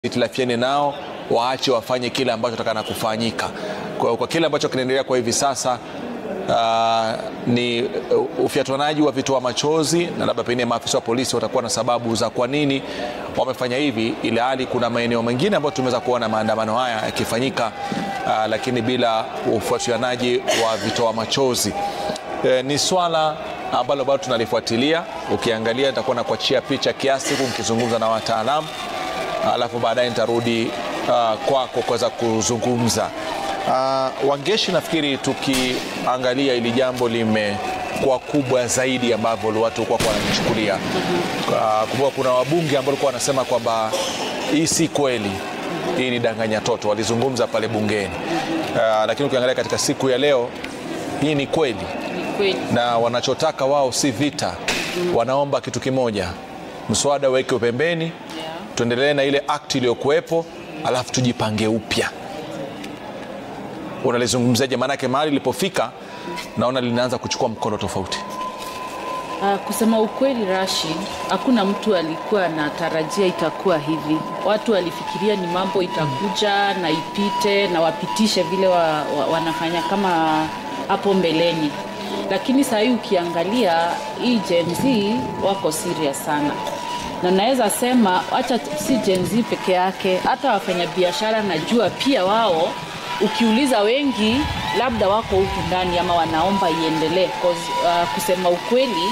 itilafiane nao waache wafanye kile ambacho takana kufanyika kwa, kwa kile ambacho kinaendelea kwa hivi sasa uh, ni uh, ufyatuanaji wa vitoa machozi na labda pengine maafisa wa polisi watakuwa na sababu za kwa nini wamefanya hivi ili hali kuna maeneo mengine ambayo tumeweza kuona maandamano haya yakifanyika uh, lakini bila ufuatilianaji wa vitoa machozi uh, ni swala ambalo bado tunalifuatilia ukiangalia nitakuwa na kuachia picha kiasi huku nikizungumza na wataalamu alafu baadaye nitarudi uh, kwako kuweza kuzungumza uh, wangeshi nafikiri tukiangalia ili jambo limekuwa kubwa zaidi ambavyo watu kwa wanalichukulia uh, kumbuka kuna wabunge ambao walikuwa wanasema kwamba hii si kweli hii ni danganya toto walizungumza pale bungeni uh, lakini ukiangalia katika siku ya leo hii ni kweli kweli. na wanachotaka wao si vita wanaomba kitu kimoja mswada uweke pembeni Yeah. tuendelee na ile akti iliyokuwepo alafu tujipange upya unalizungumzaje maanake mahali ilipofika naona linaanza kuchukua mkono tofauti Uh, kusema ukweli Rashid, hakuna mtu alikuwa anatarajia itakuwa hivi. Watu walifikiria ni mambo itakuja na ipite na wapitishe vile wa, wa, wanafanya kama hapo mbeleni, lakini saa hii ukiangalia hii Gen Z wako serious sana na naweza sema acha si Gen Z peke yake, hata wafanyabiashara najua pia wao ukiuliza wengi labda wako huku ndani ama wanaomba iendelee 'cause, uh, kusema ukweli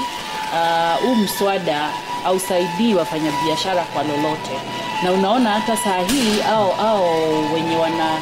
uh, huu mswada ausaidii wafanyabiashara kwa lolote na unaona hata saa hii au, au wenye wana,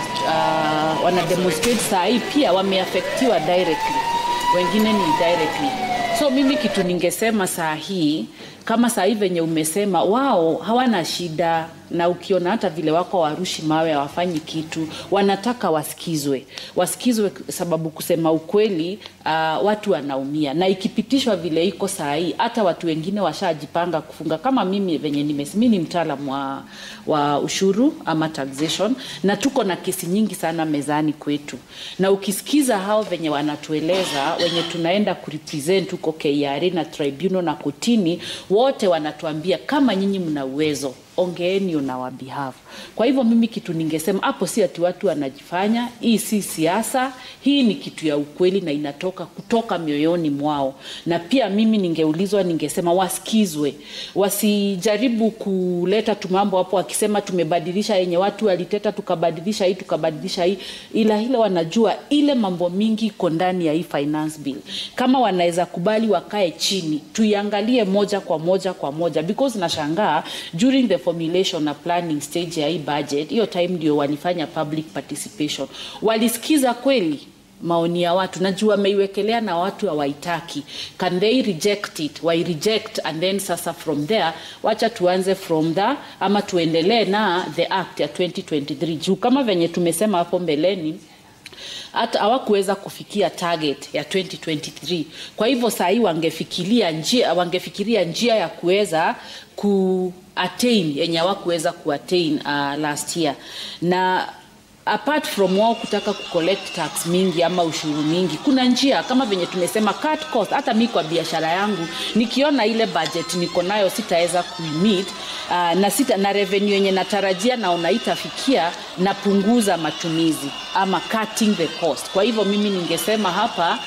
uh, wana demonstrate saa hii pia wameafektiwa directly wengine ni directly so mimi kitu ningesema saa hii kama saa hii venye umesema wao hawana shida na ukiona hata vile wako warushi mawe hawafanyi kitu wanataka wasikizwe wasikizwe sababu kusema ukweli uh, watu wanaumia na ikipitishwa vile iko saa hii hata watu wengine washajipanga kufunga kama mimi venye nimesimi ni mtaalam wa, wa ushuru ama taxation na tuko na kesi nyingi sana mezani kwetu na ukisikiza hao venye wanatueleza wenye tunaenda kurepresent huko KRA na tribunal na kotini wote wanatuambia kama nyinyi mna uwezo ongeeni on our behalf. Kwa hivyo mimi kitu ningesema hapo, si ati watu wanajifanya, hii si siasa, hii ni kitu ya ukweli na inatoka kutoka mioyoni mwao. Na pia mimi ningeulizwa, ningesema wasikizwe, wasijaribu kuleta tumambo hapo wakisema tumebadilisha yenye watu waliteta, tukabadilisha hii tukabadilisha hii, ila ile wanajua ile mambo mingi iko ndani ya hii finance bill. Kama wanaweza kubali wakae chini, tuiangalie moja kwa moja kwa moja, because nashangaa during the formulation na planning stage ya hii budget, hiyo time ndio walifanya public participation. Walisikiza kweli maoni ya watu, najua wameiwekelea na watu hawaitaki. Can they reject it? Wai reject and then sasa from there wacha tuanze from the ama tuendelee na the act ya 2023 juu kama venye tumesema hapo mbeleni hata hawakuweza kufikia target ya 2023 kwa hivyo saa hii wangefikiria njia wangefikiria njia ya kuweza ku attain yenye hawakuweza kuattain uh, last year na apart from wao kutaka kucollect tax mingi ama ushuru mingi kuna njia kama venye tumesema cut cost hata mi kwa biashara yangu nikiona ile budget niko nayo sitaweza kuimit uh, na, sita, na revenue yenye natarajia naona itafikia napunguza matumizi ama cutting the cost kwa hivyo mimi ningesema hapa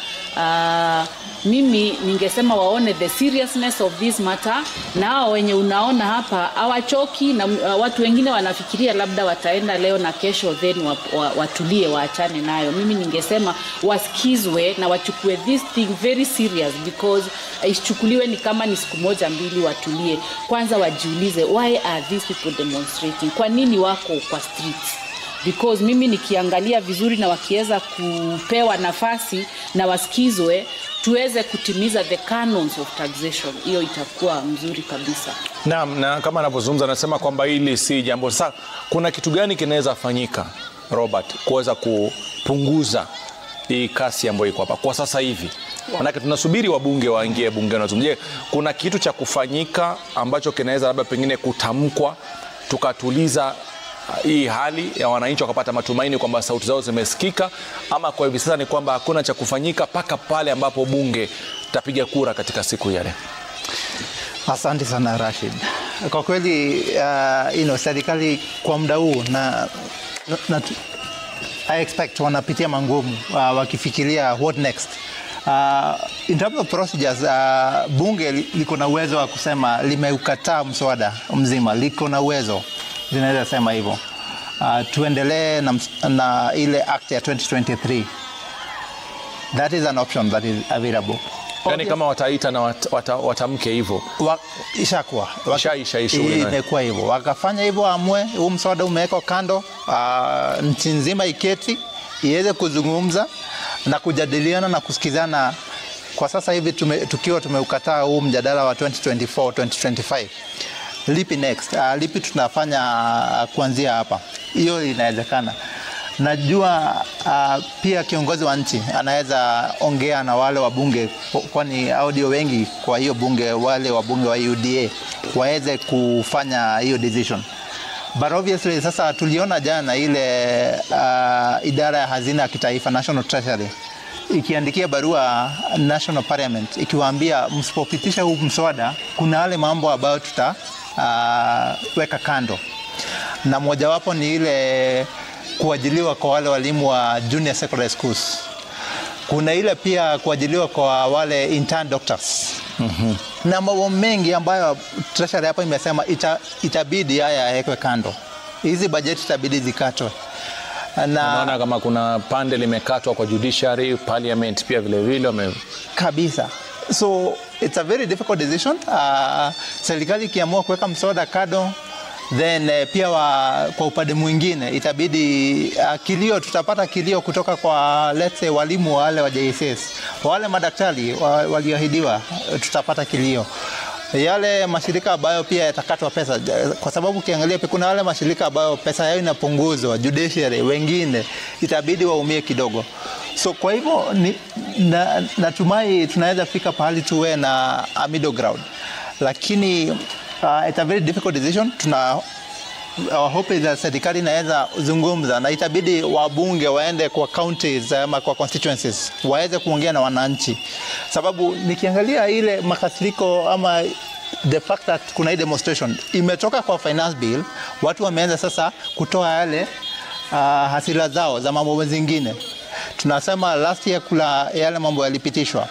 uh, mimi ningesema waone the seriousness of this matter na hao wenye unaona hapa hawachoki na uh, watu wengine wanafikiria labda wataenda leo na kesho then wa, wa, watulie waachane nayo mimi ningesema wasikizwe na wachukue this thing very serious because isichukuliwe ni kama ni siku moja mbili watulie kwanza wajiulize why are these people demonstrating kwa nini wako kwa streets because mimi nikiangalia vizuri na wakiweza kupewa nafasi na wasikizwe tuweze kutimiza the canons of taxation hiyo itakuwa mzuri kabisa naam na kama anavyozungumza anasema kwamba hili si jambo sasa kuna kitu gani kinaweza fanyika robert kuweza kupunguza hii kasi ambayo iko hapa kwa sasa hivi manake tunasubiri wabunge waingie bungeni wazungumzie kuna kitu cha kufanyika ambacho kinaweza labda pengine kutamkwa tukatuliza uh, hii hali ya wananchi wakapata matumaini kwamba sauti zao zimesikika ama kwa hivi sasa ni kwamba hakuna cha kufanyika mpaka pale ambapo bunge tapiga kura katika siku ya leo Asante sana Rashid. kwa kweli uh, you know, serikali kwa muda huu na, na, na I expect wanapitia mangumu uh, wakifikiria what next. Uh, in terms of procedures uh, bunge li- liko na uwezo wa kusema limeukataa mswada mzima, liko na uwezo, linaweza sema hivyo. Uh, tuendelee na, ms- na ile act ya 2023 that is an option that is available. yani kama wataita na wat, wata, watamke hivyo Wa, ishakuwa Waka- Ishaisha hii shughuli hii nayo. imekuwa hivyo, wakafanya hivyo, amue huu mswada umewekwa kando, uh, nchi nzima iketi iweze kuzungumza na kujadiliana na kusikizana. Kwa sasa hivi tume, tukiwa tumeukataa huu mjadala wa 2024 2025 lipi next? Uh, lipi tunafanya uh, kuanzia hapa? Hiyo inawezekana. Najua uh, pia kiongozi wa nchi anaweza ongea na wale wabunge, kwani audio wengi kwa hiyo bunge, wale wabunge wa UDA waweze kufanya hiyo decision but obviously sasa tuliona jana ile uh, idara ya hazina ya kitaifa National Treasury ikiandikia barua National Parliament ikiwaambia msipopitisha huu mswada, kuna yale mambo ambayo tutaweka uh, kando, na mojawapo ni ile kuajiliwa kwa wale walimu wa junior secondary schools. Kuna ile pia kuajiliwa kwa wale intern doctors mm-hmm. na mambo mengi ambayo treasury hapo imesema ita, itabidi haya yawekwe kando, hizi bajeti itabidi zikatwe na naona kama kuna pande limekatwa kwa judiciary parliament pia vilevile wame kabisa so it's a very difficult decision uh, serikali ikiamua kuweka mswada kado then uh, pia wa, kwa upande mwingine itabidi uh, kilio tutapata kilio kutoka kwa let's say walimu wale wa JSS wale madaktari wa, walioahidiwa uh, tutapata kilio yale mashirika ambayo pia yatakatwa pesa, kwa sababu ukiangalia pia kuna wale mashirika ambayo pesa yao inapunguzwa, judiciary wengine itabidi waumie kidogo. So kwa hivyo ni, na, natumai tunaweza fika pahali tuwe na a middle ground, lakini uh, it's a very difficult decision. Tuna our hope is that serikali inaweza zungumza na itabidi wabunge waende kwa counties ama kwa constituencies waweze kuongea na wananchi, sababu nikiangalia ile makasiriko ama the fact that kuna hii demonstration imetoka kwa finance bill, watu wameanza sasa kutoa yale uh, hasira zao za mambo zingine. Tunasema last year kula yale mambo yalipitishwa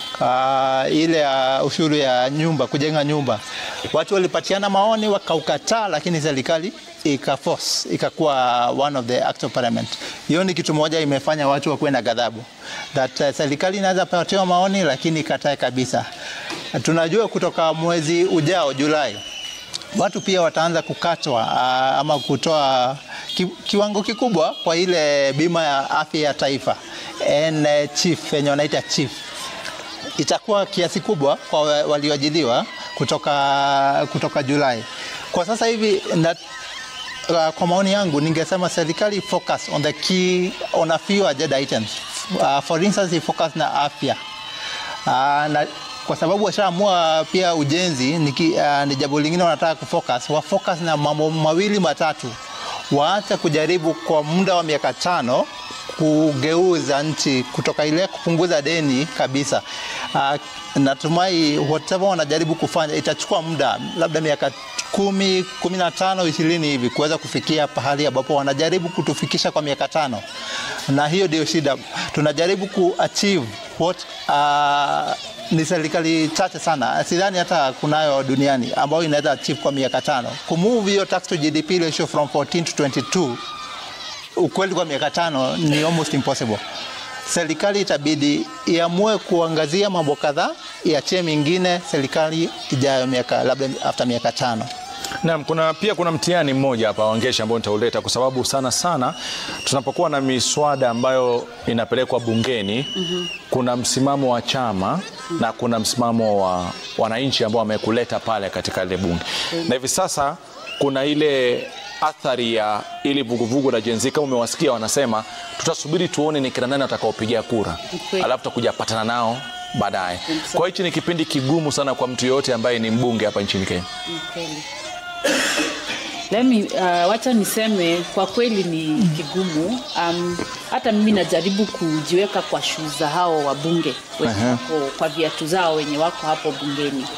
uh, ile ya uh, ushuru ya nyumba, kujenga nyumba, watu walipatiana maoni wakaukataa, lakini serikali ikaforce ikakuwa one of the act of parliament. Hiyo ni kitu moja imefanya watu wakuwe na ghadhabu that uh, serikali inaweza patiwa maoni lakini ikatae kabisa. Tunajua kutoka mwezi ujao Julai watu pia wataanza kukatwa uh, ama kutoa ki, kiwango kikubwa kwa ile bima ya afya ya taifa NHIF yenye wanaita chief itakuwa kiasi kubwa kwa walioajiliwa kutoka, kutoka Julai. Kwa sasa hivi na, uh, kwa maoni yangu ningesema serikali focus on the key on a few agenda items. Uh, for instance focus na afya uh, na kwa sababu washaamua pia ujenzi ni, uh, ni jambo lingine wanataka kufocus, wa focus na mambo mawili matatu, waache kujaribu kwa muda wa miaka tano kugeuza nchi kutoka ile kupunguza deni kabisa. Uh, natumai whatever wanajaribu kufanya itachukua muda labda miaka kumi, kumi na tano, ishirini hivi kuweza kufikia pahali ambapo wanajaribu kutufikisha kwa miaka tano, na hiyo ndio shida. Tunajaribu kuachieve what uh, ni serikali chache sana, sidhani hata kunayo duniani ambayo inaweza achieve kwa miaka tano kumove hiyo tax to GDP ratio from 14 to 22 ukweli kwa miaka tano ni almost impossible. Serikali itabidi iamue kuangazia mambo kadhaa, iachie mingine serikali ijayo miaka labda after miaka tano. Naam, kuna pia kuna mtihani mmoja hapa Wangeshi ambao nitauleta kwa sababu sana sana tunapokuwa na miswada ambayo inapelekwa bungeni mm -hmm. kuna msimamo wa chama mm -hmm. na kuna msimamo wa wananchi ambao wamekuleta pale katika ile bunge mm -hmm. na hivi sasa kuna ile athari ya ili vuguvugu la Gen Z kama umewasikia wanasema tutasubiri tuone ni kina nani watakaopigia kura Okay. alafu tutakuja patana nao baadaye. Kwa hichi ni kipindi kigumu sana kwa mtu yoyote ambaye ni mbunge hapa nchini Kenya. Kweli. Let me, uh, wacha niseme kwa kweli ni kigumu. Um, hata mimi najaribu kujiweka kwa shuu za hao wabunge wenye Aha. wako kwa viatu zao wenye wako hapo bungeni.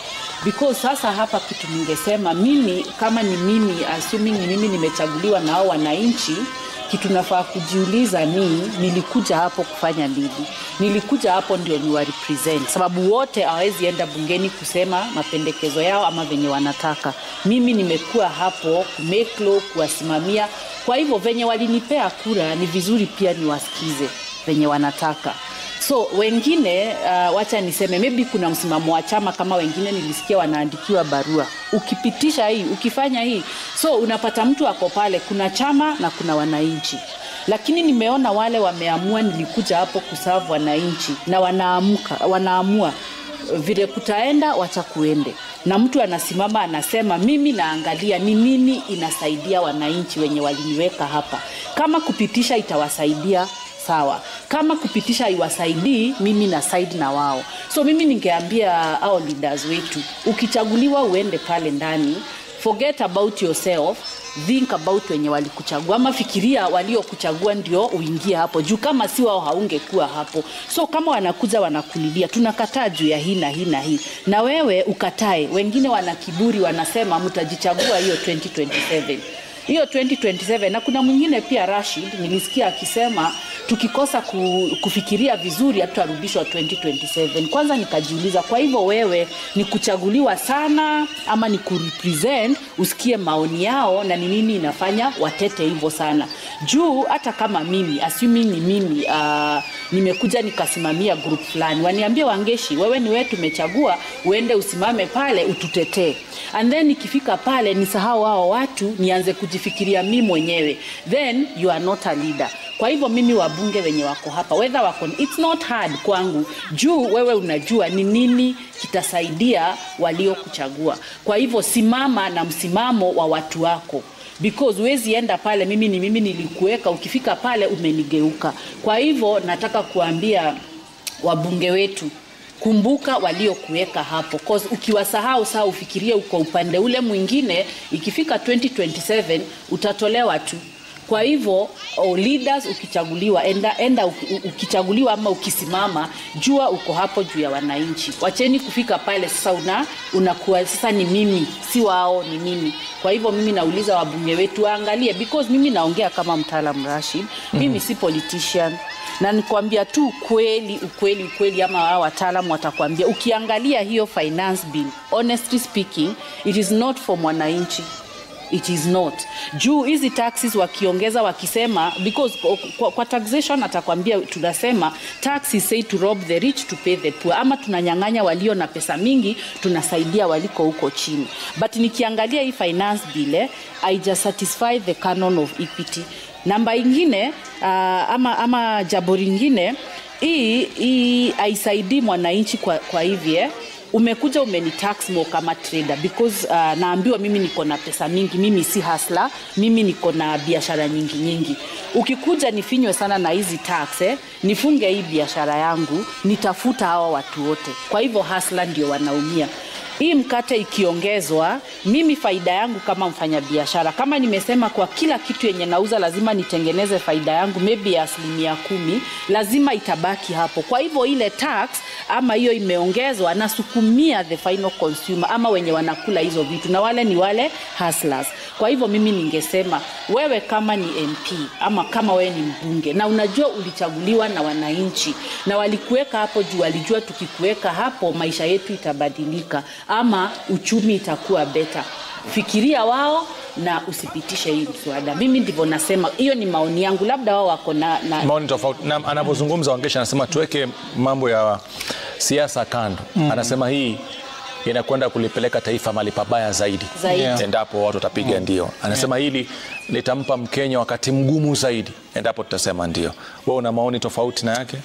because sasa hapa kitu ningesema mimi kama ni mimi assuming ni mimi nimechaguliwa na hao wananchi kitu nafaa kujiuliza ni nilikuja hapo kufanya nini nilikuja hapo ndio ni represent sababu wote hawawezi enda bungeni kusema mapendekezo yao ama venye wanataka mimi nimekuwa hapo kumake law kuwasimamia kwa hivyo venye walinipea kura ni vizuri pia niwasikize venye wanataka so wengine uh, wacha niseme maybe kuna msimamo wa chama kama wengine nilisikia wanaandikiwa barua ukipitisha hii ukifanya hii so unapata mtu ako pale kuna chama na kuna wananchi lakini nimeona wale wameamua nilikuja hapo kusavu wananchi na wanaamka wanaamua vile kutaenda wacha kuende na mtu anasimama anasema mimi naangalia ni nini inasaidia wananchi wenye waliniweka hapa kama kupitisha itawasaidia sawa kama kupitisha iwasaidii mimi na side na wao so mimi ningeambia au leaders wetu ukichaguliwa uende pale ndani forget about yourself think about wenye walikuchagua ama fikiria waliokuchagua ndio uingie hapo juu kama si wao haungekuwa hapo so kama wanakuja wanakulilia tunakataa juu ya hii na hii na hii na wewe ukatae wengine wana kiburi wanasema mtajichagua hiyo 2027 hiyo 2027 na kuna mwingine pia Rashid nilisikia akisema tukikosa ku, kufikiria vizuri hatutarudishwa 2027 kwanza nikajiuliza kwa hivyo wewe ni kuchaguliwa sana ama ni kurepresent usikie maoni yao na ni nini inafanya watete hivyo sana juu hata kama mimi assuming ni mimi uh, nimekuja nikasimamia group fulani waniambie wangeshi wewe ni wewe tumechagua uende usimame pale ututetee and then ikifika pale nisahau hao watu nianze kujifikiria mi mwenyewe then you are not a leader kwa hivyo mimi wabunge wenye wako hapa whether wako it's not hard kwangu juu wewe unajua ni nini kitasaidia waliokuchagua kwa hivyo simama na msimamo wa watu wako because huwezi enda pale mimi ni mimi nilikuweka ukifika pale umenigeuka kwa hivyo nataka kuambia wabunge wetu kumbuka waliokuweka hapo cause ukiwasahau saa ufikirie uko upande ule mwingine ikifika 2027 utatolewa tu kwa hivyo oh, leaders ukichaguliwa enda, enda ukichaguliwa ama ukisimama jua uko hapo juu ya wananchi wacheni kufika pale sasa una unakuwa sasa ni mimi si wao ni mimi kwa hivyo mimi nauliza wabunge wetu waangalie because mimi naongea kama mtaalam rashid mimi si politician na nikwambia tu ukweli ukweli ukweli ama wao wataalam watakwambia ukiangalia hiyo finance bill honestly speaking it is not for mwananchi it is not juu hizi taxes wakiongeza wakisema because kwa, kwa taxation atakwambia tunasema tax is say to rob the rich to pay the poor ama tunanyang'anya walio na pesa mingi tunasaidia waliko huko chini but nikiangalia hii finance bill eh, haija satisfy the canon of equity namba ingine uh, ama, ama jambo lingine hii hii haisaidii mwananchi kwa, kwa hivi eh, umekuja umenitax mo kama trader because uh, naambiwa mimi niko na pesa mingi mimi si hasla mimi niko na biashara nyingi nyingi ukikuja nifinywe sana na hizi tax eh, nifunge hii biashara yangu nitafuta hawa watu wote kwa hivyo hasla ndio wanaumia hii mkate ikiongezwa mimi faida yangu kama mfanyabiashara kama nimesema kwa kila kitu yenye nauza lazima nitengeneze faida yangu maybe ya asilimia kumi lazima itabaki hapo kwa hivyo ile tax ama hiyo imeongezwa nasukumia the final consumer ama wenye wanakula hizo vitu na wale ni wale hustlers kwa hivyo mimi ningesema wewe kama ni mp ama kama wewe ni mbunge na unajua ulichaguliwa na wananchi na walikuweka hapo juu walijua tukikuweka hapo maisha yetu itabadilika ama uchumi itakuwa beta fikiria wao na usipitishe hii mswada mimi ndivyo nasema hiyo ni maoni yangu labda wao wako na, na maoni tofauti na anavyozungumza wangesha anasema tuweke mambo ya siasa kando mm. anasema hii inakwenda kulipeleka taifa mali pabaya zaidi, Zaidi. Yeah. endapo watu watapiga ndio. Anasema hili litampa Mkenya wakati mgumu zaidi endapo tutasema ndio. Wewe una maoni tofauti na yake?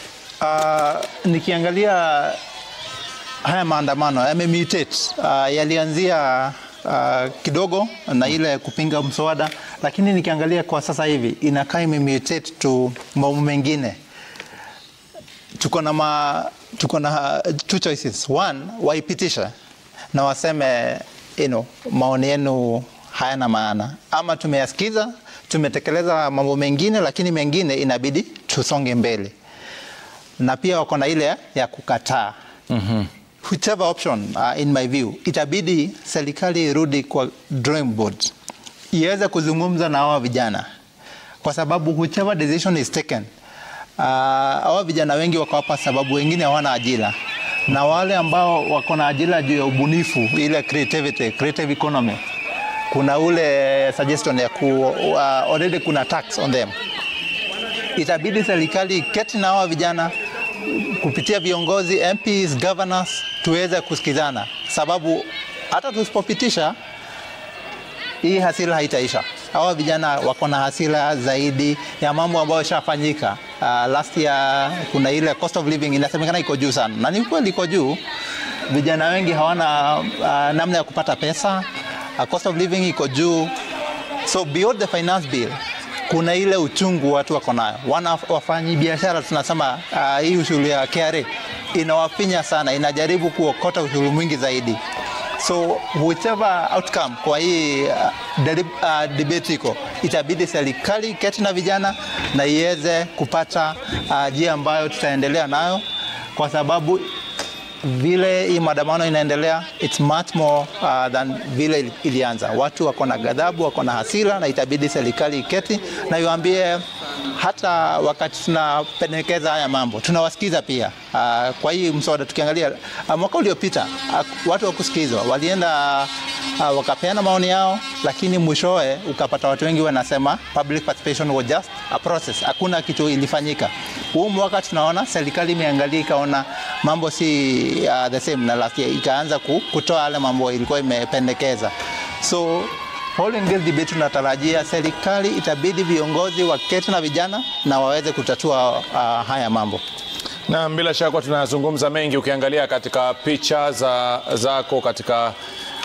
Uh, nikiangalia haya maandamano yamemutate. Uh, yalianzia uh, kidogo na ile kupinga mswada, lakini nikiangalia kwa sasa hivi inakaa imemutate to mambo mengine. Tuko na ma, tuko na two choices. One, waipitisha na waseme you know, maoni yenu hayana maana, ama tumeyasikiza tumetekeleza mambo mengine, lakini mengine inabidi tusonge mbele na pia wako na ile ya kukataa mm-hmm. whichever option uh, in my view itabidi serikali irudi kwa drawing board iweze kuzungumza na hawa vijana kwa sababu whichever decision is taken uh, hawa vijana wengi wako hapa sababu wengine hawana ajira na wale ambao wako na ajira juu ya ubunifu ile creativity, creative economy kuna ule suggestion ya ku, uh, already kuna tax on them itabidi serikali keti na hawa vijana kupitia viongozi MPs, governors tuweze kusikizana, sababu hata tusipopitisha hii hasira haitaisha. Hawa vijana wako na hasira zaidi ya mambo ambayo yashafanyika. Uh, last year kuna ile cost of living inasemekana iko juu sana, na ni kweli iko juu. Vijana wengi hawana uh, namna ya kupata pesa. Uh, cost of living iko juu, so beyond the finance bill kuna ile uchungu watu wako nayo. Wana wafanyi biashara tunasema uh, hii ushuru ya KRA inawafinya sana, inajaribu kuokota ushuru mwingi zaidi. So whichever outcome kwa hii uh, delib, uh, debate iko, itabidi serikali keti na vijana na iweze kupata uh, njia ambayo tutaendelea nayo kwa sababu vile hii maandamano inaendelea it's much more uh, than vile ilianza. Watu wako na ghadhabu, wako na hasira, na itabidi serikali iketi na iwaambie, hata wakati tunapendekeza haya mambo tunawasikiza pia. Uh, kwa hii mswada tukiangalia, uh, mwaka uliopita uh, watu wakusikizwa walienda uh, wakapeana maoni yao, lakini mwishowe ukapata watu wengi wanasema public participation was just a process, hakuna kitu ilifanyika. Huu mwaka tunaona serikali imeangalia ikaona mambo si uh, the same na last year, ikaanza kutoa yale mambo ilikuwa imependekeza. So all in this debate tunatarajia serikali itabidi viongozi waketi na vijana na waweze kutatua uh, haya mambo. Na bila shaka tunazungumza mengi, ukiangalia katika picha za, zako katika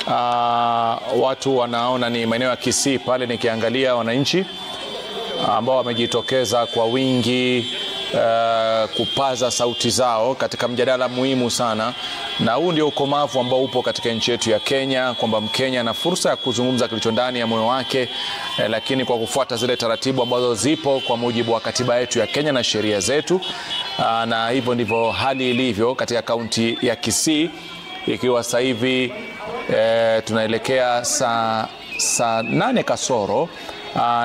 uh, watu wanaona ni maeneo ya Kisii pale, nikiangalia wananchi ambao wamejitokeza kwa wingi uh, kupaza sauti zao katika mjadala muhimu sana, na huu ndio ukomavu ambao upo katika nchi yetu ya Kenya, kwamba Mkenya ana fursa ya kuzungumza kilicho ndani ya moyo wake eh, lakini kwa kufuata zile taratibu ambazo zipo kwa mujibu wa katiba yetu ya Kenya na sheria zetu. Uh, na hivyo ndivyo hali ilivyo katika kaunti ya Kisii, ikiwa sasa hivi eh, tunaelekea saa saa nane kasoro Uh,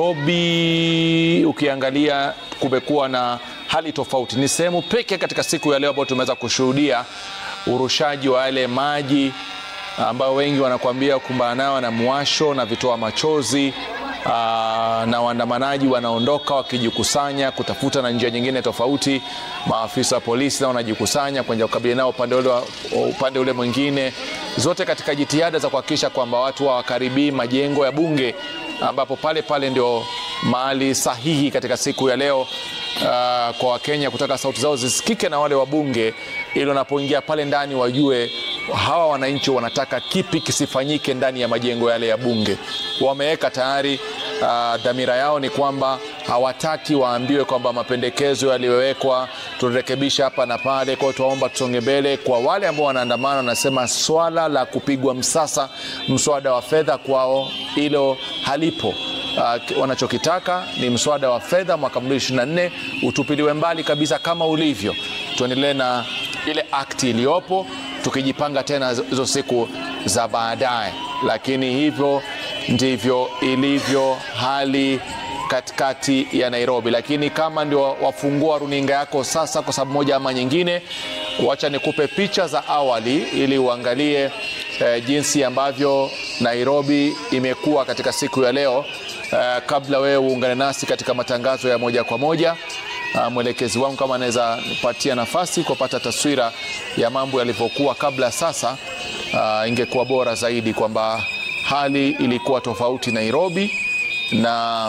Nairobi ukiangalia kumekuwa na hali tofauti. Ni sehemu pekee katika siku ya leo ambayo tumeweza kushuhudia urushaji wa yale maji ambayo wengi wanakuambia kumbana nao na mwasho na vitoa machozi uh, na waandamanaji wanaondoka wakijikusanya kutafuta na njia nyingine tofauti. Maafisa wa polisi nao wanajikusanya kwenda kukabiliana nao upande ule, upande ule mwingine, zote katika jitihada za kuhakikisha kwamba watu hawakaribii majengo ya bunge ambapo pale pale ndio mahali sahihi katika siku ya leo uh, kwa Wakenya kutaka sauti zao zisikike na wale wabunge, ili wanapoingia pale ndani wajue hawa wananchi wanataka kipi kisifanyike ndani ya majengo yale ya bunge. Wameweka tayari uh, dhamira yao ni kwamba hawataki waambiwe kwamba mapendekezo yaliyowekwa tunarekebisha hapa na pale. Kwa hiyo tuwaomba tusonge mbele. Kwa wale ambao wanaandamana, wanasema swala la kupigwa msasa mswada wa fedha kwao hilo halipo. Uh, wanachokitaka ni mswada wa fedha mwaka 2024 utupiliwe mbali kabisa kama ulivyo, tuendelee na ile akti iliyopo tukijipanga tena hizo siku za baadaye, lakini hivyo ndivyo ilivyo hali katikati ya Nairobi. Lakini kama ndio wafungua runinga yako sasa kwa sababu moja ama nyingine, wacha nikupe picha za awali ili uangalie eh, jinsi ambavyo Nairobi imekuwa katika siku ya leo eh, kabla wewe uungane nasi katika matangazo ya moja kwa moja. Uh, mwelekezi wangu kama anaweza nipatia nafasi kupata taswira ya mambo yalivyokuwa kabla sasa, uh, ingekuwa bora zaidi kwamba hali ilikuwa tofauti Nairobi na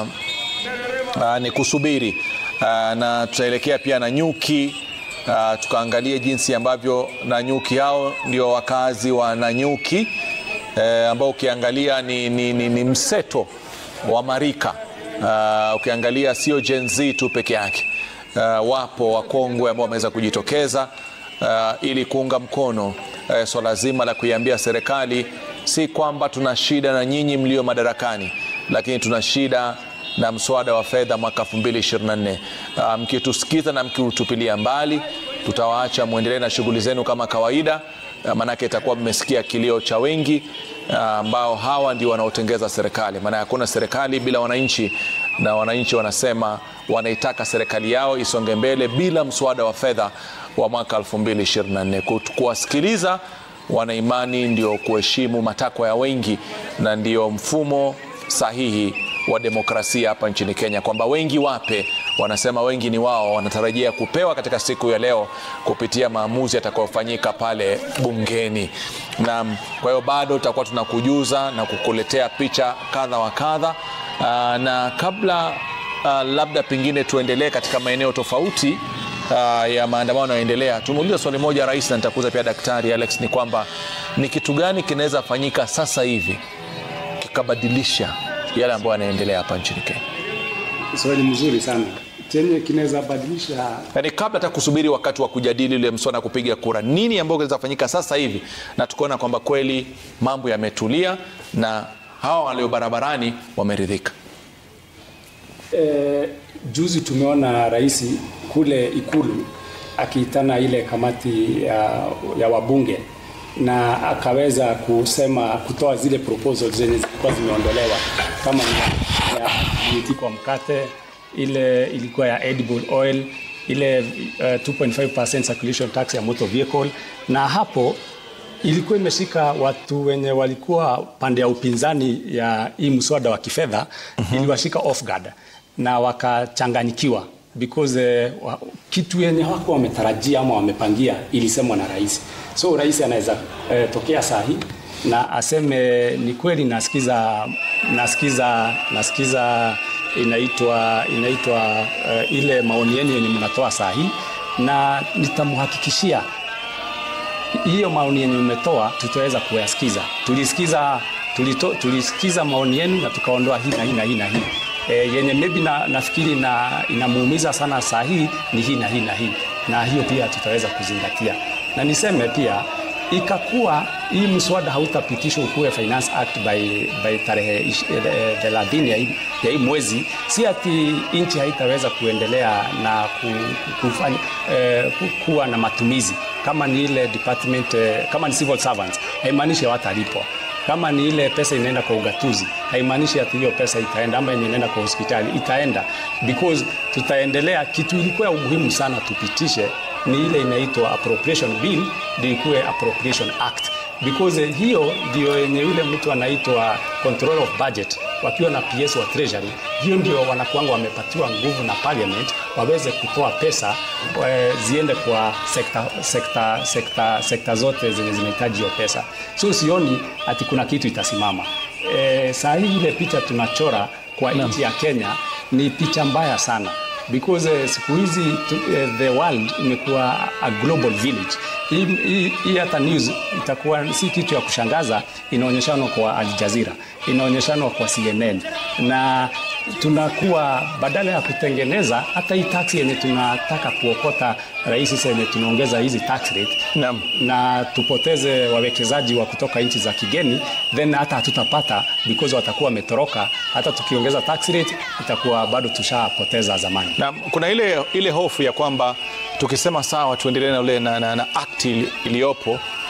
uh, ni kusubiri uh, na tutaelekea pia Nanyuki uh, tukaangalie jinsi ambavyo Nanyuki hao ndio wakazi wa Nanyuki uh, ambao ukiangalia ni, ni, ni, ni mseto wa marika uh, ukiangalia sio Gen Z tu peke yake uh, wapo wakongwe ambao wameweza kujitokeza uh, ili kuunga mkono uh, swala zima la kuiambia serikali si kwamba tuna shida na nyinyi mlio madarakani, lakini tuna shida na mswada wa fedha mwaka 2024. Uh, mkitusikiza na mkiutupilia mbali, tutawaacha mwendelee na shughuli zenu kama kawaida. maanake itakuwa mmesikia kilio cha wengi ambao hawa ndio wanaotengeza serikali. Maana hakuna serikali bila wananchi, na wananchi wanasema wanaitaka serikali yao isonge mbele bila mswada wa fedha wa mwaka 2024. Kuwasikiliza wanaimani ndio kuheshimu matakwa ya wengi na ndio mfumo sahihi wa demokrasia hapa nchini Kenya, kwamba wengi wape, wanasema wengi ni wao, wanatarajia kupewa katika siku ya leo kupitia maamuzi yatakayofanyika pale bungeni. Na kwa hiyo bado tutakuwa tunakujuza na kukuletea picha kadha wa kadha. Aa, na kabla aa, labda pengine tuendelee katika maeneo tofauti aa, ya maandamano yanayoendelea, tumeuliza swali moja rais, na nitakuza pia Daktari Alex, ni kwamba ni kitu gani kinaweza fanyika sasa hivi kikabadilisha yale ambayo yanaendelea hapa nchini Kenya. Swali mzuri sana chenye kinaweza badilisha, Yaani kabla hata kusubiri wakati wa kujadili ile mswada kupiga kura, nini ambayo kinaweza fanyika sasa hivi na tukaona kwamba kweli mambo yametulia na hawa walio barabarani wameridhika. e, juzi tumeona rais kule Ikulu akiitana ile kamati ya, ya wabunge na akaweza kusema kutoa zile proposals zenye zilikuwa zimeondolewa kama ni ya VAT kwa mkate, ile ilikuwa ya edible oil, ile uh, 2.5% circulation tax ya motor vehicle, na hapo ilikuwa imeshika watu wenye walikuwa pande ya upinzani ya hii mswada wa kifedha iliwashika off guard na wakachanganyikiwa because uh, wa, kitu yenye wako wametarajia ama wamepangia ilisemwa na rais. So rais anaweza uh, tokea saa hii na aseme ni kweli, nasikiza nasikiza nasikiza inaitwa inaitwa uh, ile maoni yenu yenye mnatoa saa hii, na nitamhakikishia hiyo maoni yenye umetoa tutaweza kuyasikiza. Tulisikiza, tulito, tulisikiza maoni yenu na tukaondoa hii na hii na hii na hii e, yenye maybe na, nafikiri na inamuumiza sana saa hii ni hii na hii na hii, na hiyo pia tutaweza kuzingatia, na niseme pia ikakuwa hii mswada hautapitishwa ukuwe Finance Act by, by tarehe thelathini ya, hii- ya hii mwezi, si ati nchi haitaweza kuendelea na ku, kufanya, eh, ku- kuwa na matumizi kama ni ile department eh, kama ni civil servants haimaanishi hawatalipwa kama ni ile pesa inaenda kwa ugatuzi haimaanishi ati hiyo pesa itaenda ama yenye inaenda kwa hospitali itaenda because tutaendelea kitu ilikuwa ya umuhimu sana tupitishe ni ile inaitwa appropriation bill ndio ikuwe appropriation act because eh, hiyo ndio yenye yule mtu anaitwa control of budget wakiwa na PS wa treasury hiyo ndio wanakuanga wamepatiwa nguvu na parliament waweze kutoa pesa eh, ziende kwa sekta, sekta, sekta, sekta zote zenye zinahitaji hiyo pesa so sioni ati kuna kitu itasimama eh, saa hii ile picha tunachora kwa nchi ya Kenya ni picha mbaya sana because uh, siku hizi tu- uh, the world imekuwa a global village. Hii hii- hii hata news itakuwa si kitu ya kushangaza, inaonyeshanwa kwa Al Jazeera, inaonyeshanwa kwa CNN na tunakuwa badala ya kutengeneza hata hii tax yenye tunataka kuokota rahisi yenye tunaongeza hizi tax rate Naam. na tupoteze wawekezaji wa kutoka nchi za kigeni, then hata hatutapata because watakuwa wametoroka. Hata tukiongeza tax rate itakuwa bado tushapoteza zamani. na kuna ile, ile hofu ya kwamba tukisema sawa tuendelee na, ule- na, na, na act ili- iliyopo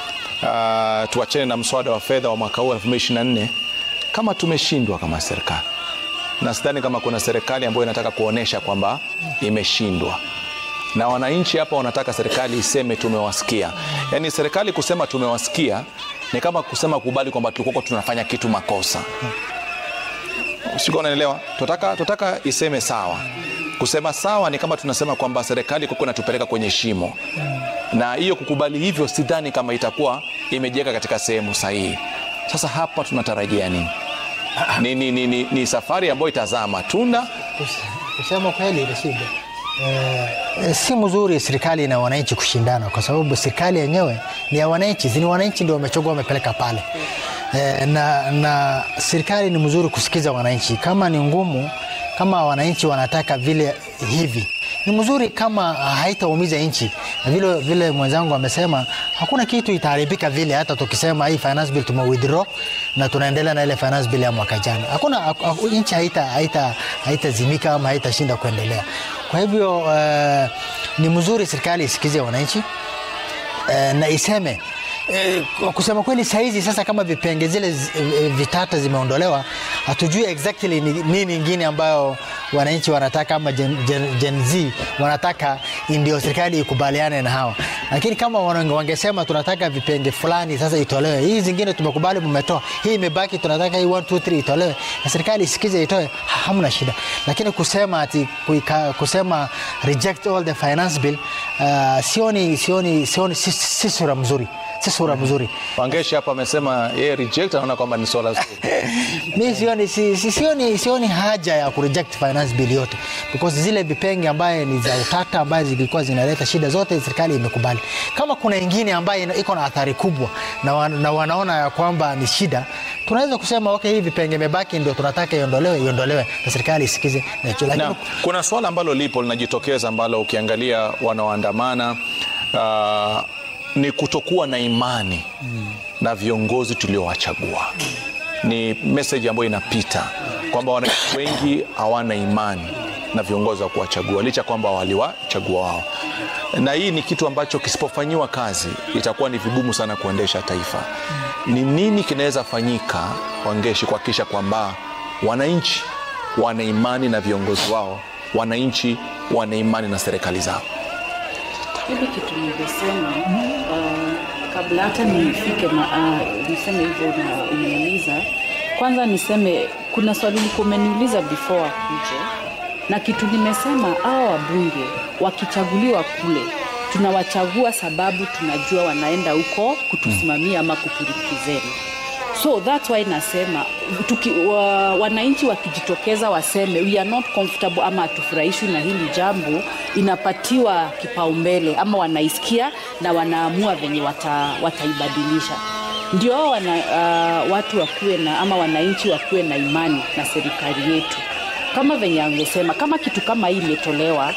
uh, tuachane na mswada wa fedha wa mwaka huu 2024 kama tumeshindwa kama serikali na sidhani kama kuna serikali ambayo inataka kuonyesha kwamba imeshindwa na wananchi hapa wanataka serikali iseme tumewasikia yaani serikali kusema tumewasikia ni kama kusema kubali kwamba tulikuwa tunafanya kitu makosa sikuwa unaelewa tunataka, tunataka iseme sawa kusema sawa ni kama tunasema kwamba serikali kuko inatupeleka kwenye shimo na hiyo kukubali hivyo sidhani kama itakuwa imejiweka katika sehemu sahihi sasa hapa tunatarajia nini ni, ni, ni, ni, ni safari ambayo itazaa matunda Kusema kweli Rashid, eh, si mzuri serikali na wananchi kushindana, kwa sababu serikali yenyewe ni ya wananchi, ni wananchi ndio wamechagua wamepeleka pale. Eh, na, na serikali ni mzuri kusikiza wananchi. Kama ni ngumu, kama wananchi wanataka vile hivi ni mzuri kama haitaumiza nchi. Na Vile, vile mwenzangu amesema hakuna kitu itaharibika vile, hata tukisema hii finance bill tume withdraw na tunaendelea na ile finance bill ya mwaka jana, hakuna haku- nchi haita haita haitazimika ama haitashinda kuendelea. Kwa hivyo uh, ni mzuri serikali isikize wananchi uh, na iseme Eh, kwa kusema kweli sahizi sasa kama vipenge zile zi- eh, vitata zimeondolewa hatujui exactly ni nini ingine ambayo wananchi wanataka ama Gen, Gen, Gen Z wanataka ndio serikali ikubaliane na hawa lakini kama wana- wangesema tunataka vipenge fulani sasa itolewe hii zingine tumekubali mmetoa hii imebaki tunataka hii 1 2 3 itolewe na serikali isikize itoe ha- hamna shida lakini kusema ati kuika, kusema reject all the finance bill uh, sioni sioni sioni si, si sura mzuri si sura mzuri Wangeshi hapa amesema yeye reject anaona kwamba ni swala zuri. mi sioni, si, si, sioni, sioni haja ya kureject finance bill yote because zile vipenge ambaye ni za utata ambaye zilikuwa zinaleta shida zote serikali imekubali. Kama kuna ingine ambaye ina- iko na athari kubwa na, wan, na wanaona ya kwamba ni shida, tunaweza kusema okay, hii vipenge imebaki ndio tunataka iondolewe, iondolewe na serikali isikize na hicho. Lakini Na kuna swala ambalo lipo linajitokeza ambalo ukiangalia wanaoandamana uh, ni kutokuwa na imani na viongozi tuliowachagua. Ni message ambayo inapita kwamba wananchi wengi hawana imani na viongozi wa kuwachagua licha kwamba waliwachagua wao, na hii ni kitu ambacho kisipofanyiwa kazi itakuwa ni vigumu sana kuendesha taifa. Ni nini kinaweza fanyika, Wangeshi, kuhakikisha kwamba wananchi wana imani na viongozi wao, wananchi wana imani na serikali zao. Hili kitu nilivyosema uh, kabla hata nifike ma, uh, niseme hivyo na umeuliza, kwanza niseme kuna swali ulikuwa umeniuliza before akuje, na kitu nimesema hawa wabunge wakichaguliwa kule tunawachagua sababu tunajua wanaenda huko kutusimamia ama kuturepresent so that's why nasema tuki, wa, wananchi wakijitokeza waseme we are not comfortable ama hatufurahishwi na hili jambo inapatiwa kipaumbele ama wanaisikia na wanaamua venye wata, wataibadilisha ndio hao wana, uh, watu wakuwe na ama wananchi wakuwe na imani na serikali yetu kama venye angesema kama kitu kama hii imetolewa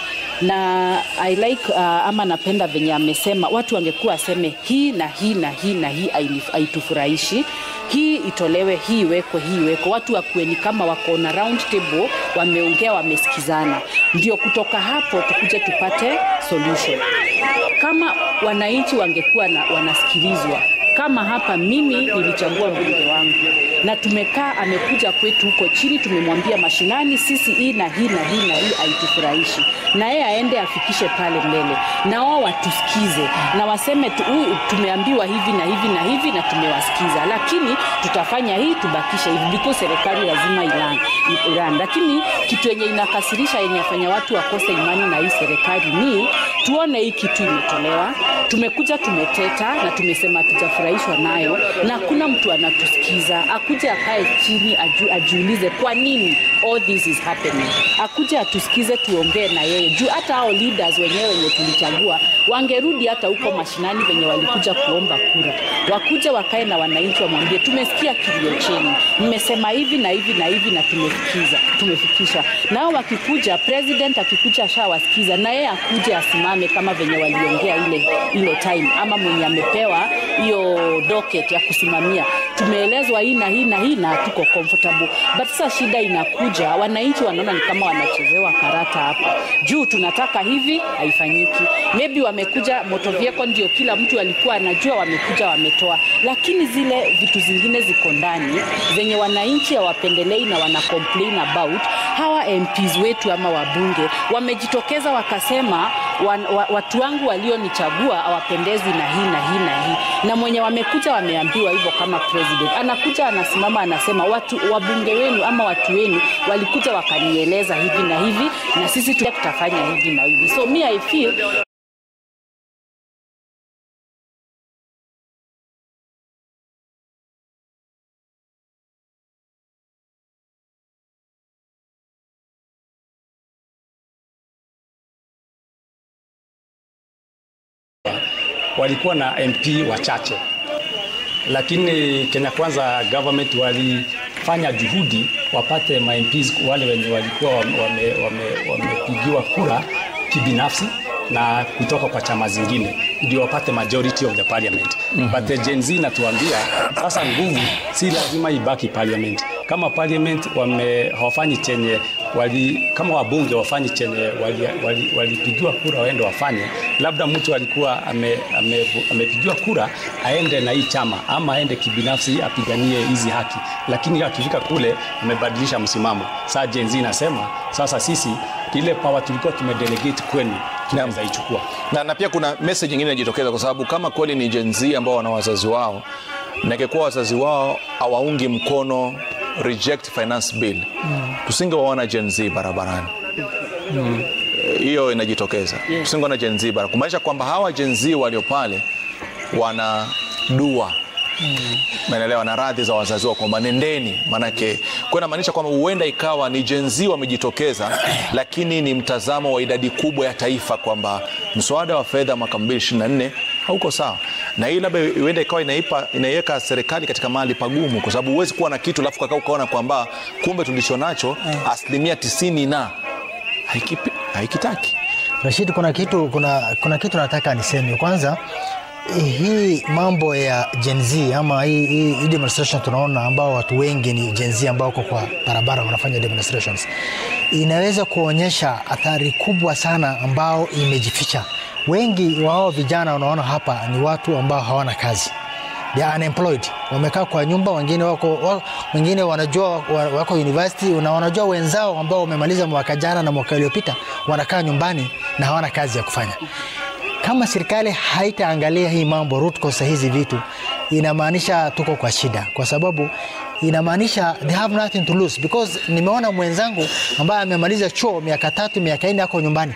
na I like uh, ama napenda venye amesema watu wangekuwa waseme hii na hii na hii na hii hainif- haitufurahishi hii itolewe hii iwekwe hii iwekwe watu wakuwe ni kama wako na round table wameongea wamesikizana ndio kutoka hapo tukuje tupate solution kama wananchi wangekuwa na, wanasikilizwa kama hapa mimi nilichagua mbunge wangu na tumekaa amekuja kwetu huko chini tumemwambia mashinani sisi hii na hii na hii na hii haitufurahishi na yeye aende afikishe pale mbele na wao watusikize na waseme tu, "Huyu tumeambiwa hivi na hivi na hivi na tumewasikiza lakini tutafanya hii tubakishe hivi because serikali lazima ilan, ilan. lakini kitu yenye inakasirisha yenye afanya watu wakose imani na hii serikali ni tuone hii kitu imetolewa tumekuja tumeteta na tumesema hatujafurahishwa nayo na hakuna mtu anatusikiza akuje akae chini aju, ajiulize kwa nini all this is happening akuje atusikize tuongee na yeye juu hata hao leaders wenyewe wenye tulichagua wangerudi hata huko mashinani venye walikuja kuomba kura wakuja wakae na wananchi wamwambie tumesikia kilio chenu mmesema hivi na hivi na hivi na tumefikiza tumefikisha nao wakikuja president akikuja ashawasikiza na yeye akuje asimame kama venye waliongea ile ile time ama mwenye amepewa hiyo docket ya kusimamia tumeelezwa hii na hii na hii na hatuko comfortable but sasa shida inakuja wananchi wanaona ni kama wanachezewa karata hapa juu tunataka hivi haifanyiki maybe wamekuja moto vyeko ndio kila mtu alikuwa anajua wamekuja wametoa lakini zile vitu zingine ziko ndani zenye wananchi hawapendelei na wana complain about hawa MPs wetu ama wabunge wamejitokeza wakasema wan, wa, watu wangu walionichagua hawapendezwi na hii na hii na hii na mwenye wamekuja wameambiwa hivyo kama president anakuja anasimama anasema watu wabunge wenu ama watu wenu walikuja wakanieleza hivi na hivi na sisi tu- tutafanya hivi na hivi so me I feel walikuwa na MP wachache, lakini Kenya Kwanza government walifanya juhudi wapate ma MPs wale wenye walikuwa wamepigiwa wame, wame, wamepigiwa kura kibinafsi na kutoka kwa chama zingine ndio wapate majority of the parliament. Mm -hmm. But the Gen Z natuambia sasa nguvu si lazima ibaki parliament, kama parliament wame hawafanyi chenye wali, kama wabunge wafanyi chenye walipigiwa wali, walipigiwa kura waende wafanye, labda mtu alikuwa ame, ame, amepigiwa kura aende na hii chama ama aende kibinafsi apiganie hizi haki, lakini akifika kule amebadilisha msimamo. Saa Gen Z inasema sasa sisi ile power tulikuwa tumedelegate kwenu tunaweza ichukua. na, na pia kuna message nyingine inajitokeza kwa sababu kama kweli ni Gen Z ambao wana wazazi wao na ingekuwa wazazi wao hawaungi mkono reject finance bill mm. tusingewaona Gen Z barabarani hiyo inajitokeza Yeah. tusingeona Gen Z barabarani kumaanisha kwamba hawa Gen Z walio pale wana dua Umeelewa, na radhi za wazazi wao kwamba nendeni, manake kwa inamaanisha kwamba huenda ikawa ni Gen Z wamejitokeza, lakini ni mtazamo wa idadi kubwa ya taifa kwamba mswada wa fedha mwaka 2024 hauko sawa, na hii labda huenda ikawa inaipa inaiweka serikali katika mahali pagumu, kwa sababu huwezi kuwa na kitu alafu kakaa ukaona kwamba kumbe tulicho nacho asilimia tisini na haikipi- haikitaki Rashid, kuna kitu, kuna, kuna kitu nataka niseme kwanza. Hii mambo ya Gen Z ama hii, hii, hii demonstration tunaona ambao watu wengi ni Gen Z ambao wako kwa barabara wanafanya demonstrations, inaweza kuonyesha athari kubwa sana ambao imejificha. Wengi wao vijana unaona hapa ni watu ambao hawana kazi they are unemployed, wamekaa kwa nyumba, wengine wako wa- wengine wanajua wa- wako university na wanajua wenzao ambao wamemaliza mwaka jana na mwaka uliopita wanakaa nyumbani na hawana kazi ya kufanya. Kama serikali haitaangalia hii mambo root cause ya hizi vitu, inamaanisha tuko kwa shida, kwa sababu inamaanisha they have nothing to lose because nimeona mwenzangu ambaye amemaliza chuo miaka tatu miaka nne ako nyumbani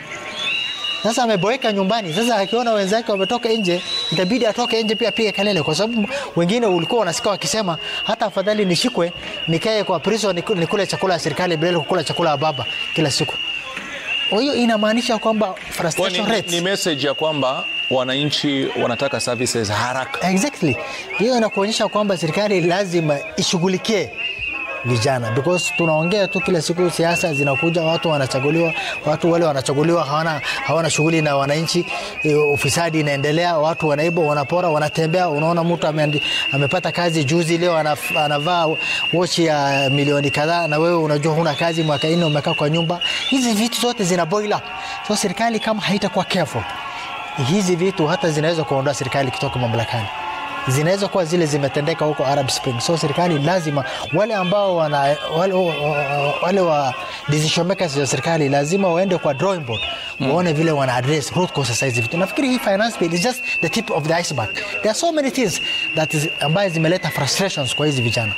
sasa ameboeka nyumbani. Sasa akiona wenzake wametoka nje, itabidi atoke nje pia apige kelele, kwa sababu wengine ulikuwa unasikia wakisema hata afadhali nishikwe nikae kwa prison niku- nikule chakula ya serikali bila kukula chakula ya baba kila siku. Kwa hiyo inamaanisha kwamba Kwa ni, frustration ni, rates ni message ya kwamba wananchi wanataka services haraka Exactly. Hiyo inakuonyesha kwamba serikali lazima ishughulikie vijana because tunaongea tu kila siku, siasa zinakuja, watu wanachaguliwa, watu wale wanachaguliwa hawana, hawana shughuli na wananchi. e, Ufisadi inaendelea, watu wanaiba, wanapora, wanatembea. Unaona mtu ameandi, amepata kazi juzi, leo anaf, anavaa wochi ya milioni kadhaa, na wewe unajua huna kazi, mwaka nne umekaa kwa nyumba. Hizi vitu zote zina boil up, so serikali kama haitakuwa careful hizi vitu hata zinaweza kuondoa serikali kutoka mamlakani zinaweza kuwa zile zimetendeka huko Arab Spring. So serikali lazima wale ambao wana, wale, wale wa decision makers wa serikali lazima waende kwa drawing board waone vile wana address root causes za hizi vitu. Nafikiri hii finance bill is just the tip of the iceberg. There are so many things that is ambayo zimeleta frustrations kwa hizi vijana.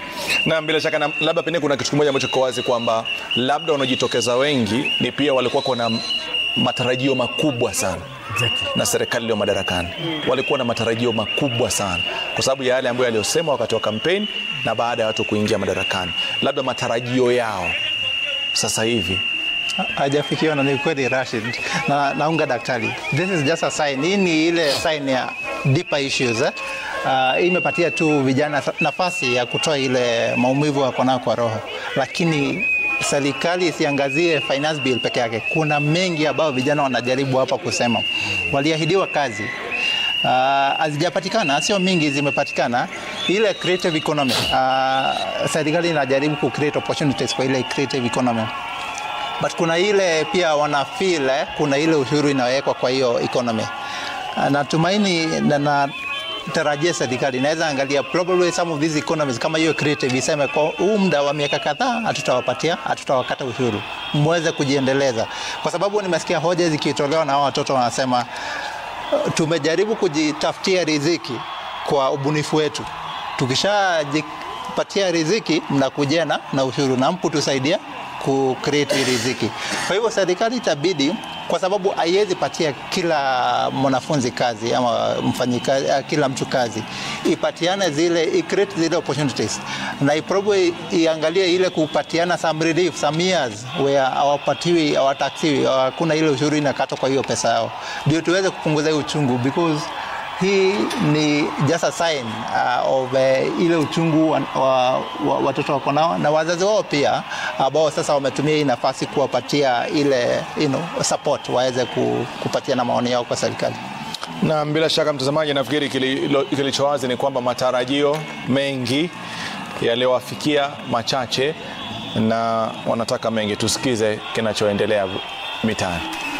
na bila shaka na, labda pengine kuna kitu kimoja ambacho kiko wazi kwamba labda wanaojitokeza wengi ni pia walikuwa kuna matarajio makubwa sana Exactly. na serikali iliyo madarakani walikuwa na matarajio makubwa sana kwa sababu ya yale ambayo yaliyosema wakati wa kampeni na baada ya watu kuingia madarakani, labda matarajio yao sasa hivi hajafikiwa na ni kweli Rashid, na naunga daktari. This is just a sign. Hii ni ile sign ya deeper issues eh? Uh, hii imepatia tu vijana nafasi ya kutoa ile maumivu wako nayo kwa roho, lakini serikali isiangazie finance bill peke yake. Kuna mengi ambayo vijana wanajaribu hapa kusema, waliahidiwa kazi uh, hazijapatikana, sio mingi zimepatikana. Ile creative economy uh, serikali inajaribu ku create opportunities kwa ile creative economy but kuna ile pia wana feel eh, kuna ile ushuru inawekwa kwa hiyo economy. Ah, Natumaini na natarajia serikali inaweza angalia probably some of these economies kama hiyo creative iseme kwa huu muda wa miaka kadhaa hatutawapatia, hatutawakata ushuru, mweze kujiendeleza, kwa sababu nimesikia hoja zikitolewa na hao watoto wanasema uh, tumejaribu kujitafutia riziki kwa ubunifu wetu, tukishajipatia riziki mnakuja na na ushuru na mpu tusaidia ku create hii riziki. Kwa hivyo serikali itabidi, kwa sababu haiwezi patia kila mwanafunzi kazi ama mfanyikazi, eh, kila mtu kazi, ipatiane zile, i create zile opportunities na iprobably iangalie ile kupatiana some relief some years where hawapatiwi hawataksiwi, hakuna ile ushuru inakatwa kwa hiyo pesa yao, ndio tuweze kupunguza hii uchungu because hii ni just a sign uh, of uh, ile uchungu wa, wa, wa, watoto wako nao na wazazi wao pia ambao sasa wametumia hii nafasi kuwapatia ile you know, support waweze ku, kupatia na maoni yao kwa serikali. na bila shaka mtazamaji, nafikiri kilicho kili wazi ni kwamba matarajio mengi yaliyowafikia machache na wanataka mengi. Tusikize kinachoendelea mitaani.